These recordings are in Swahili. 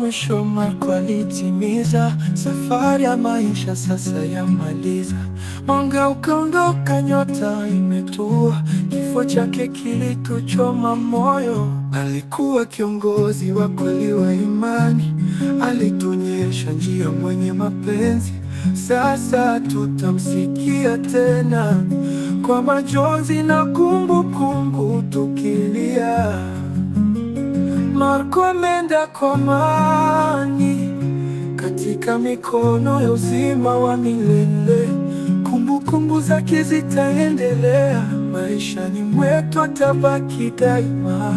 mwisho Marco alitimiza, safari ya maisha sasa yamaliza. Mwanga ukaondoka, nyota imetua, kifo chake kilituchoma moyo. Alikuwa kiongozi wa kweli wa imani, alituonyesha njia mwenye mapenzi. Sasa tutamsikia tena kwa majonzi na kumbukumbu tukilia. Marco ameenda kwa amani katika mikono ya uzima wa milele. Kumbukumbu zake zitaendelea maishani mwetu, atabaki daima.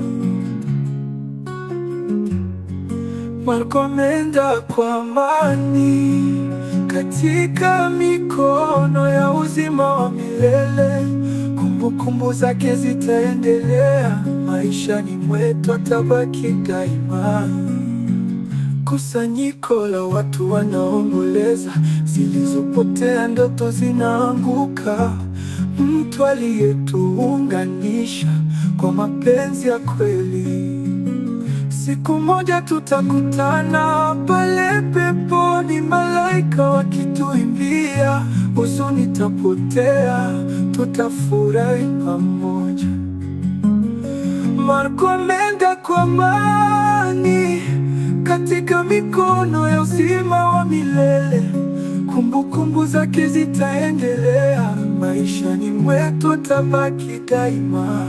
Marco ameenda kwa amani katika mikono ya uzima wa milele. Kumbukumbu zake zitaendelea maishani mwetu, atabaki daima. Kusanyiko la watu wanaomboleza, zilizopotea ndoto zinaanguka. Mtu aliyetuunganisha kwa mapenzi ya kweli. Siku moja tutakutana pale peponi, malaika wakituimbia, huzuni tapotea, tutafurahi pamoja. Marco ameenda kwa amani katika mikono ya uzima wa milele. Kumbukumbu zake zitaendelea maishani mwetu, atabaki daima.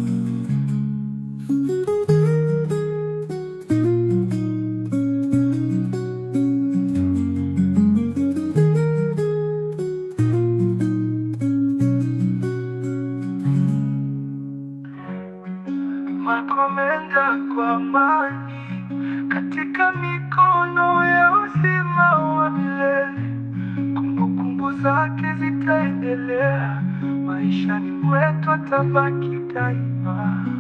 Marco ameenda kwa amani katika mikono ya uzima wa milele. Kumbukumbu zake zitaendelea maishani mwetu, atabaki daima.